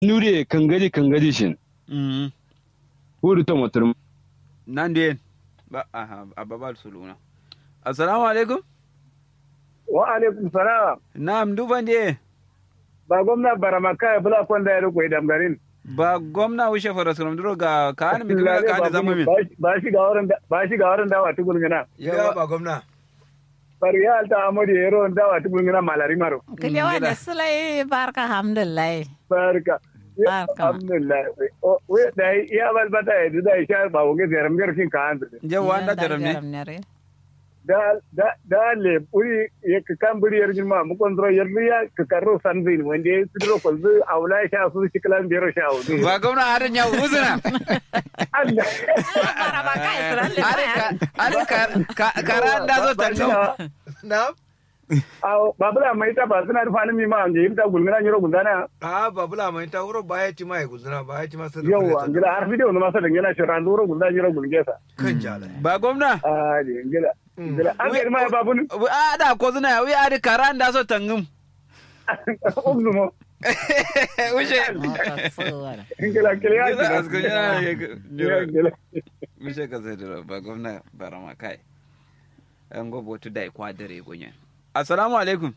nure kangadi kangadi shin Mm. huru to motor nan den ba aha ababal suluna assalamu alaikum wa alaikum salam na'am duban de ba gwamna baramaka ya bula kwanda ya riko idan garin ba gwamna wuce fara sulam duro ga ka an mi kira ka da zama min ba shi ga wurin ba shi ga wurin dawa tukun gina ya ba gwamna bari ya alta amuri ya ron dawa tukun gina malari maro Kiliwa da sulai barka alhamdulillah. barka Barka. alhamdulillah we da ya balbata ya da ya sha ba wuge zaram garkin ka an je wanda jaram ne da da da le puri ya ka kan buri yar jima mu kontro yar ya ka karro sanzin wanda ya sidro ko zu aula sha su shi kalan biyar sha wudu ba gwamna harin ya uzuna Allah are ka are ka ka- karan da zo tanno na Aw, babula mai ta ba suna rufa ni mi ma nge imta gulmina nyoro gundana. a babula mai ta wuro baya ci mai guzuna baya ci masu Yawwa, ngila har video no masa dangena shi ran duro gunda nyoro gulgesa. kan jala ba gwamna Ah, di ngila. Ngila an ga ma babun. a da ko zuna wi are karan da zo tangum Ognu mo. wuce Ngila kile ya. Ngila askun yana ya ga- Ngila. wuce ka sai da ba gwamna barama kai an gobo tu dai kwa dare gonya assalamu alaikum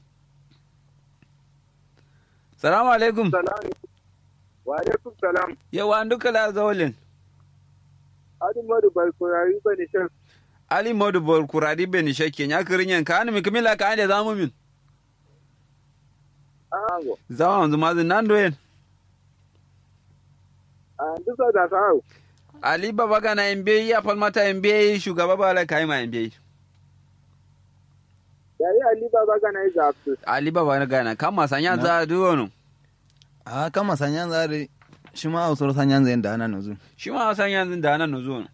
salamu alaikum Salam. Wa alaikum salam. yawa an duka la zawalin Adi modu balkoyari bani shan. ali modu bor kuradi ben shakke nya kirinyan ka an mi kimila ka ande zamu min Ango. zawa wanzu mazin nan doyen An duka da sa'u. ali baba gana mbe ya falmata mbe shugaba bala kai ma mbe Yayi Ali baba ga nai zafu. ali baba gana kama sanya za duwono a kama sanyan zare shi ma ausar sanyan zai da ana nazu shi ma sanya zin da nan zuwa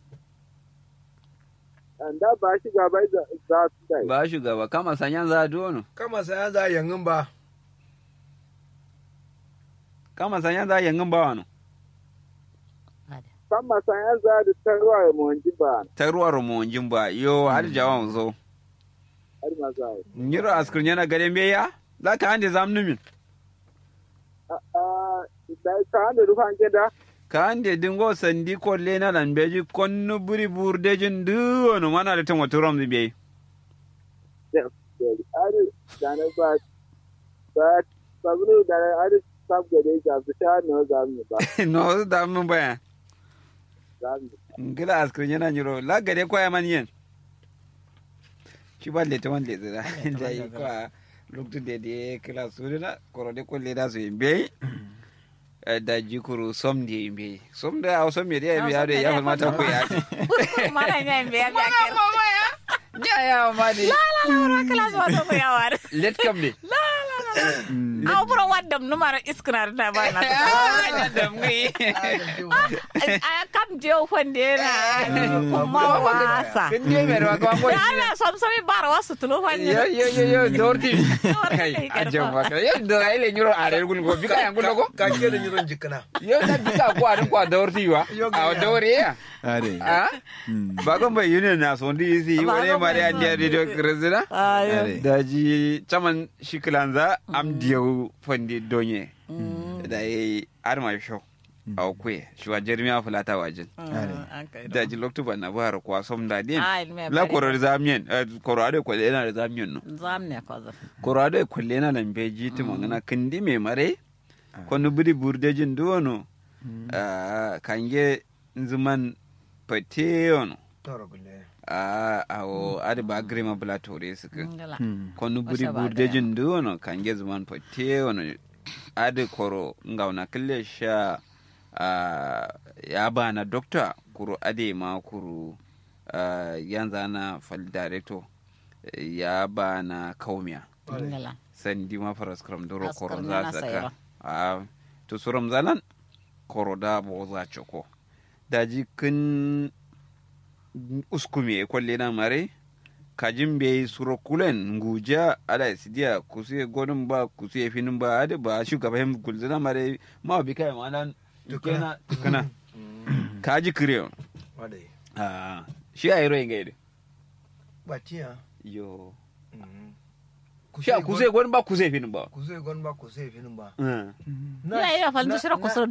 An da ba shi gaba za su dai. ba shugaba kama sanya za duwono kama saya za yangin ba kama sanya za yangin ba wano Kan masan ya za da tarwa ya monji ba. ta ruwa rumonjin ba yo har jawan zo Har ma za. nyiro askrin yana gare mbe ya za ka ande zamnu min Ah, da ka da rufan gida. ka ande dingo sandi kolle na lan beji konnu buri burdejin duwono mana da tan wato rom be ari da na ba ba sabulu da ari sab gade ga su sha no za mu ba no da mun baya za mu ngila askrin yana nyiro la gare kwaya man yen shi ba leta wan leta da da yi kwa loktu de de kila surina koro de kolle da su be da jikuru som de be som da au som me de be ya de ya fa mata ko ya Mana nya mbe ya biya mama ya ya ya ma de Lara kala so to ko yawar. let kam de Aw buro waddam numara isknar da ba na. ah da ngi A kam je fonde na kuma wasa. kin de me ro ko ko Da Allah som somi bar wasu tulo fonde. yo yo yo yo dorti Dorti kai kai karfa. ajam ba kai yo do ai le nyuro are gun go bika yang gun go ka ke da yiron jikana yo da bika ko arin ko dorti wa a dore ya are ah bagon bai union na so ndi si wani mari an dia radio krezina Ayo. are da ji caman shikilanza am diyau fandi donye da yi arma show a kwe shi wa jeremiya fulata wajen da ji loktu ban na bahar kwa som da din Ah, ilmi la bari. koro da zamiyan koro ade kwalle yana da zamiyan no Zam ne ko za. koro ade kwalle yana lambe ji ti mangana kindi me mare kono budi burdejin duwono ah, kange nzuman pateyono toro gulle a awo ade ba grima bula tore suka Ngala. kono buri Wasa ba burde gaya. jin duwono kange zuman pote wono ade koro ngauna kille sha ah, ya bana doctor kuru ade ma kuru ah, yanzu ana fal director eh, ya bana kaumiya Ngala. sandi ma faras kram doro Askar koro nana za sayro. saka a to suram zalan koro da bo za choko daji kin uskume kwalle na mare kajin be suro kulen nguja ala sidia kusie godin ba kusie finin ba ade ba shugaban gulzina mare ma bi kai ma nan Tukuna. tukana tukana kaji kire wadai ah shi ayro ingede batiya yo sha kuse gon ba kuse fin ba kuse gon ba kuse fin ba Mm. Na- ya yi da falin na- shirar na- kusur